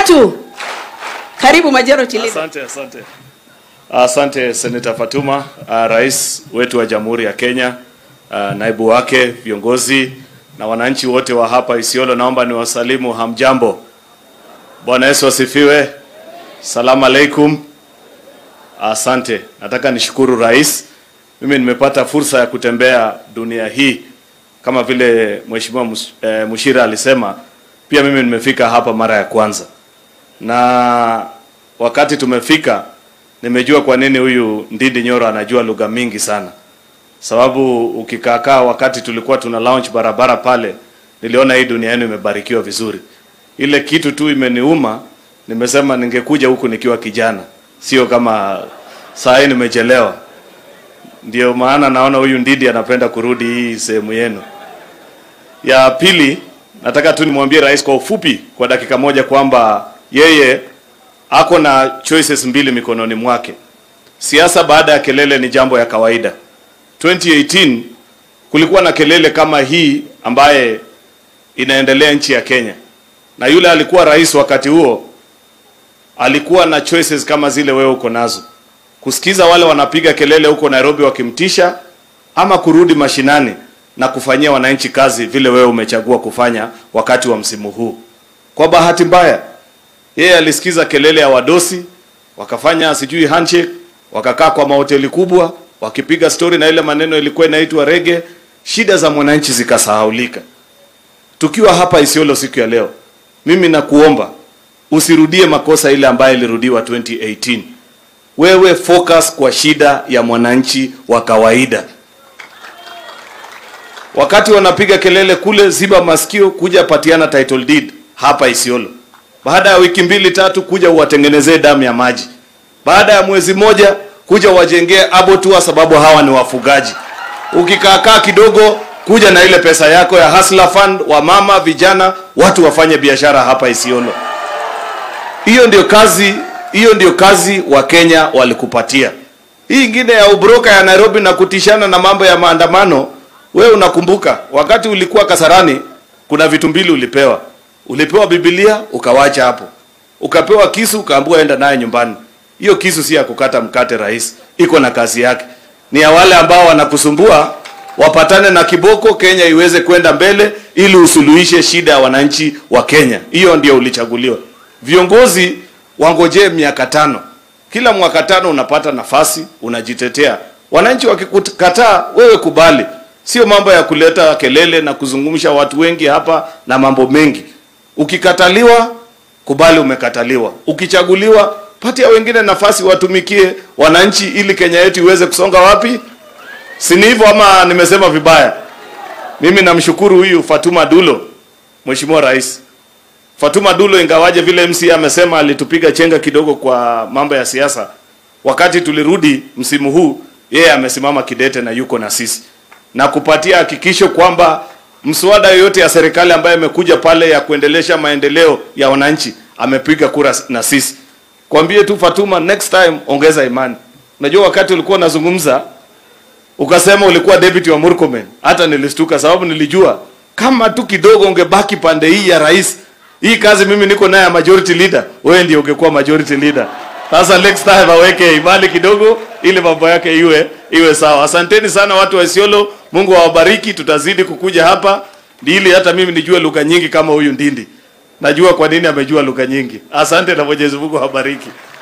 tatu. Karibu majority leader. Asante, asante. Asante Senator Fatuma, uh, rais wetu wa Jamhuri ya Kenya, uh, naibu wake, viongozi na wananchi wote wa hapa Isiolo, naomba niwasalimu hamjambo. Bwana Yesu asifiwe. Salamu alaikum. Asante. Nataka nishukuru rais. Mimi nimepata fursa ya kutembea dunia hii kama vile Mheshimiwa Mus- eh, Mushira alisema, pia mimi nimefika hapa mara ya kwanza na wakati tumefika nimejua kwa nini huyu Ndindi Nyoro anajua lugha mingi sana, sababu ukikaakaa, wakati tulikuwa tuna launch barabara pale, niliona hii dunia yenu imebarikiwa vizuri. Ile kitu tu imeniuma, nimesema ningekuja huku nikiwa kijana, sio kama saa hii nimechelewa. Ndio maana naona huyu Ndindi anapenda kurudi hii sehemu yenu. Ya pili, nataka tu nimwambie rais kwa ufupi, kwa dakika moja, kwamba yeye ako na choices mbili mikononi mwake. Siasa baada ya kelele ni jambo ya kawaida. 2018 kulikuwa na kelele kama hii ambaye inaendelea nchi ya Kenya, na yule alikuwa rais wakati huo alikuwa na choices kama zile wewe uko nazo, kusikiza wale wanapiga kelele huko Nairobi wakimtisha, ama kurudi mashinani na kufanyia wananchi kazi vile wewe umechagua kufanya wakati wa msimu huu. Kwa bahati mbaya, yeye alisikiza kelele ya wadosi, wakafanya sijui handshake, wakakaa kwa mahoteli kubwa wakipiga stori na ile maneno ilikuwa inaitwa rege, shida za mwananchi zikasahaulika. Tukiwa hapa Isiolo siku ya leo, mimi nakuomba usirudie makosa ile ambayo ilirudiwa 2018. Wewe focus kwa shida ya mwananchi wa kawaida. Wakati wanapiga kelele kule, ziba masikio, kuja patiana title deed hapa Isiolo. Baada ya wiki mbili tatu, kuja uwatengenezee damu ya maji. Baada ya mwezi moja, kuja wajengee abattoir, sababu hawa ni wafugaji. Ukikaakaa kidogo, kuja na ile pesa yako ya hustler fund, wa mama, vijana, watu wafanye biashara hapa Isiolo. Hiyo ndio kazi, hiyo ndio kazi wa Kenya walikupatia. Hii ingine ya ubroka ya Nairobi na kutishana na mambo ya maandamano, wewe unakumbuka wakati ulikuwa Kasarani, kuna vitu mbili ulipewa. Ulipewa Biblia ukawacha hapo, ukapewa kisu ukaambiwa enda naye nyumbani. Hiyo kisu si ya kukata mkate, rais, iko na kazi yake. Ni ya wale ambao wanakusumbua wapatane na kiboko, Kenya iweze kwenda mbele, ili usuluhishe shida ya wananchi wa Kenya. Hiyo ndio ulichaguliwa. Viongozi wangojee miaka tano, kila mwaka tano unapata nafasi, unajitetea. Wananchi wakikukataa, wewe kubali, sio mambo ya kuleta kelele na kuzungumsha watu wengi hapa na mambo mengi. Ukikataliwa, kubali umekataliwa. Ukichaguliwa, patia wengine nafasi watumikie wananchi, ili Kenya yetu iweze kusonga wapi? Si ni hivyo ama nimesema vibaya? Mimi namshukuru huyu Fatuma Dulo, Mheshimiwa Rais. Fatuma Dulo, ingawaje vile MC amesema alitupiga chenga kidogo kwa mambo ya siasa, wakati tulirudi msimu huu, yeye amesimama kidete na yuko na sisi na kupatia hakikisho kwamba mswada yoyote ya serikali ambayo imekuja pale ya kuendelesha maendeleo ya wananchi amepiga kura na sisi. Kwambie tu Fatuma, next time ongeza imani. Unajua wakati ulikuwa unazungumza ukasema ulikuwa deputy wa Murkomen, hata nilistuka sababu nilijua kama tu kidogo ungebaki pande hii ya rais, hii kazi mimi niko naye ya majority leader, wewe ndio ungekuwa majority leader. Sasa next time aweke imani kidogo, ili mambo yake iwe iwe sawa. Asanteni sana watu wa Isiolo, Mungu awabariki. Tutazidi kukuja hapa ili hata mimi nijue lugha nyingi kama huyu Ndindi. Najua kwa nini amejua lugha nyingi. Asante na Mwenyezi Mungu awabariki.